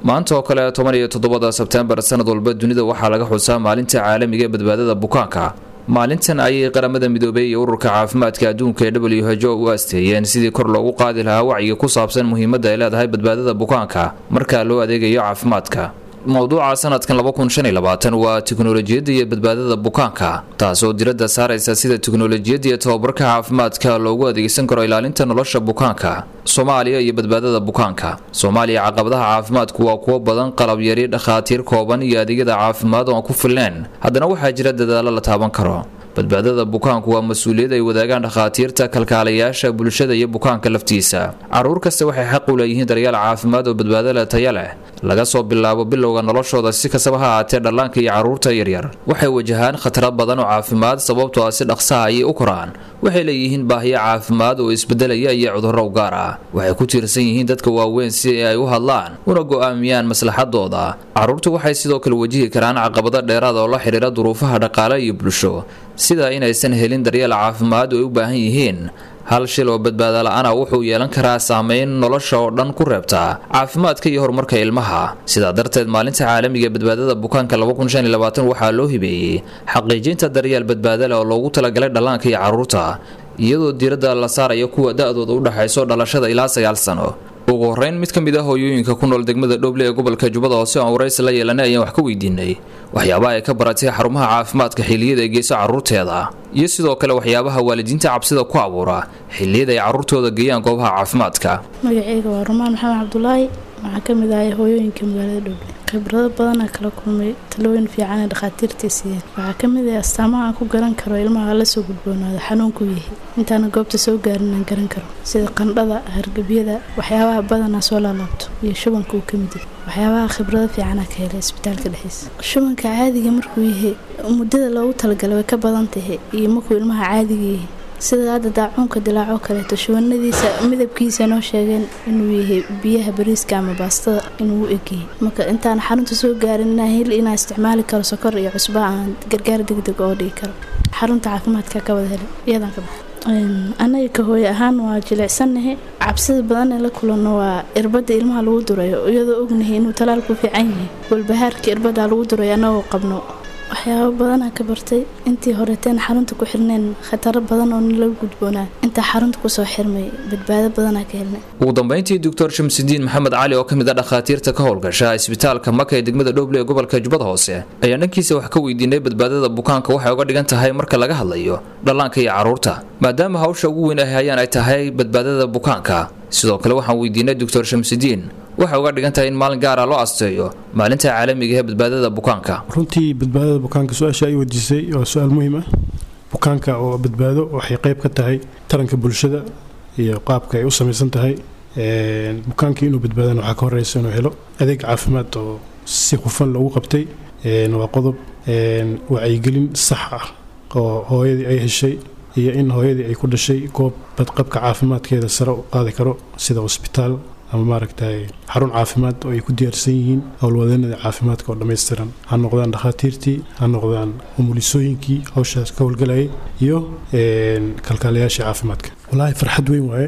maanta oo kale toban iyo toddobada sebtembar sanad walba dunida waxaa laga xusaa maalinta caalamiga ee badbaadada bukaanka maalintan ayay qaramada midoobey iyo ururka caafimaadka adduunka ee w h o u asteeyeen sidii kor loogu qaadi lahaa wacyiga ku saabsan muhiimadda ay leedahay badbaadada bukaanka marka loo adeegayo caafimaadka mowduuca sanadkan waa tiknolojiyadda iyo badbaadada bukaanka taasoo diradda saaraysa sida tiknolojiyadda iyo tababarka caafimaadka loogu adeegsan karo ilaalinta nolosha bukaanka soomaaliya iyo badbaadada bukaanka soomaaliya caqabadaha caafimaadku waa kuwo badan qalab yari dhakhaatiir kooban iyo adeegyada caafimaad oo aan ku filneen haddana waxaa jira dadaallo la taaban karo badbaadada bukaanku waa mas-uuliyad ay wadaagaan dhakhaatiirta kalkaalayaasha bulshada iyo bukaanka laftiisa caruur kasta waxay xaq u leeyihiin daryaal caafimaad oo badbaadole taya leh laga soo bilaabo bilowga noloshooda si kastaba ha ahaatee dhallaanka iyo carruurta yaryar waxay wajahaan khatara badan oo caafimaad sababtoo ah si dhaqsaha ayay u koraan waxay leeyihiin baahiyo caafimaad oo isbedelaya iyo cudurro u gaar ah waxay ku tiirsan yihiin dadka waaweyn si ay u hadlaan una go'aamiyaan maslaxadooda carruurtu waxay sidoo kale wajihi karaan caqabado dheeraad oo la xidhiira duruufaha dhaqaale iyo bulsho sida inaysan helin daryeel caafimaad oo ay u baahan yihiin hal shil oo badbaada la-ana wuxuu yeelan karaa saameyn nolosha oo dhan ku reebta caafimaadka iyo horumarka ilmaha sidaa darteed maalinta caalamiga ee badbaadada bukaanka waxaa loo hibeeyey xaqiijinta daryeel badbaada leh oo loogu talagalay dhallaanka iyo carruurta iyadoo diiradda la saaraya kuwa da-dooda u dhexayso dhalashada ilaa sagaal sano ugu horeyn mid ka mid ah hooyooyinka ku nool degmada dhoble ee gobolka jubbada hoose aan waraysi la yeelanay ayaan wax ka weydiinay waxyaabaha ay ka baratay xarumaha caafimaadka xilliyada ay geyso carruurteeda iyo sidoo kale waxyaabaha waalidiinta cabsida ku abuura xilliyada ay carruurtooda geeyaan goobaha caafimaadka magaceyga waa rumaan maxamed cabdulaahi waxaa ka mid ahay hooyooyinka magaalada dhoble khibrado badanaa kala kulmay talooyin fiican ee dhakhaatiirtii siiyeen waxaa ka mid ah astaamaha aan ku garan karo ilmaha la soo gudboonaado xanuunku yahay intaana goobta soo gaarin aan garan karo sida qandhada hargebyada waxyaabaha badanaa soo laalaabto iyo shubanka uu ka mid yahay waxyaabaha khibrado fiicanaa ka helay isbitaalka dhexdiisa shubanka caadiga markuu yahay muddada loogu talagalay way ka badan tahay iyo markuu ilmaha caadiga yahay sida hadda daacuunka dilaacoo kaleeto shubanadiisa midabkiisa noo sheegeen inuu yahay biyaha bariiska ama baastada inuu u egyahay marka intaan xarunta soo gaarin inaa hel inaa isticmaali karo sokor iyo cusba aan gargaar degdeg oo dhigi karo xarunta caafimaadka ka wada helay iyadaan ka baxay anaga ka hooye ahaan waa jilicsannahay cabsida badan ee la kulanno waa irbadda ilmaha lagu durayo iyadoo ognahay inuu talaalku fiican yahay walbahaarka irbadda lagu durayo annagoo qabno waxyaabo badanaa ka bartay intii horeteen xarunta ku xirneen khataro badan oo nala gudboonaa intaa xarunta kusoo xirmay badbaado badanaa ka helnay ugu dambeyntii doctor shamsudiin maxamed cali oo ka mid ah dhakhaatiirta ka howlgasha isbitaalka maka ee degmada dhoble ee gobolka jubbada hoose ayaa dhankiisa wax ka weydiinay badbaadada bukaanka waxay uga dhigan tahay marka laga hadlayo dhallaanka iyo carruurta maadaama hawsha ugu weyn ay hayaan ay tahay badbaadada bukaanka sidoo kale waxaan weydiinay doctor shamsudiin waxay uga dhigan tahay in maalin gaara loo asteeyo maalinta caalamiga ee badbaadada bukaanka runtii badbaadada bukaanka su-aasha ay weydiisay waa su-aal muhiim ah bukaanka oo badbaado waxay qayb ka tahay taranka bulshada iyo qaabka ay u samaysan tahay bukaankii inuu badbaadana waxaa ka horeysa inuu helo adeeg caafimaad oo si hufan loogu qabtay waa qodob wacyigelin sax ah oo hooyadii ay heshay iyo in hooyadii ay ku dhashay goob badqabka caafimaadkeeda sare u qaadi karo sida hosbitaal ama maaragtay xarun caafimaad oo ay ku diyaarsan yihiin howlwadeenada caafimaadka oo dhammaystiran ha noqdaan dhakhaatiirtii ha noqdaan umulisooyinkii hawshaas ka howlgalayay iyo kalkaalayaashii caafimaadka walaahi farxad weyn waaye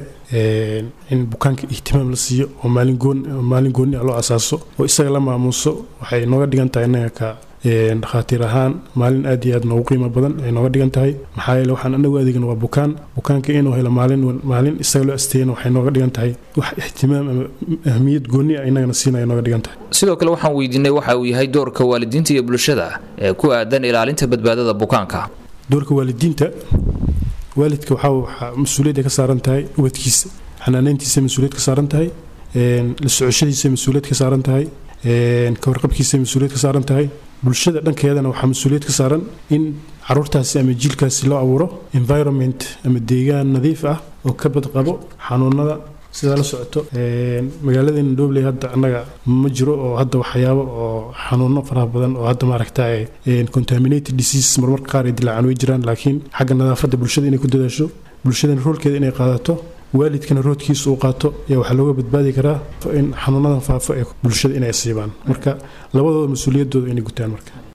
in bukaanka ihtimaam la siiyo oo maalin gooni ah loo asaaso oo isaga la maamuuso waxay nooga dhigan tahay innaga ka dhakhaatiir ahaan maalin aad iyo aad noogu qiimo badan ay nooga dhigan tahay maxaa yeele waxaan anagu adeegna waa bukaan bukaanka inuu helo maalin maalin isaga loo asteeyana waxay nooga dhigan tahay wax ihtimaam ama ahmiyad gooni ah inagana siinaya nooga dhigan tahay sidoo kale waxaan weydiinay waxa uu yahay doorka waalidiinta iyo bulshada ee ku aadan ilaalinta badbaadada bukaanka doorka waalidiinta waalidka waxaa waxaa mas-uuliyadda ka saaran tahay ubadkiisa xanaaneyntiisa mas-uuliyad ka saaran tahay la socoshadiisa mas-uuliyad ka saaran tahay ka warqabkiisa mas-uuliyad ka saaran tahay bulshada dhankeedana waxaa mas-uuliyad ka saaran in caruurtaasi ama jiilkaasi loo abuuro environment ama deegaan nadiif ah oo ka badqabo xanuunada sidaa la socoto magaaladeena dhobley hadda annaga ma jiro oo hadda waxyaabo oo xanuuno faraha badan oo hadda maaragta contaminated disease marmarka qaar ay dilaacaan way jiraan laakiin xagga nadaafadda bulshada inay ku dadaasho bulshadana roolkeeda inay qaadato waalidkana roodkiisa uu qaato ayaa waxaa looga badbaadi karaa in xanuunadan faafo ee bulshada inay asiibaan marka labadooda mas-uuliyaddooda inay gutaan marka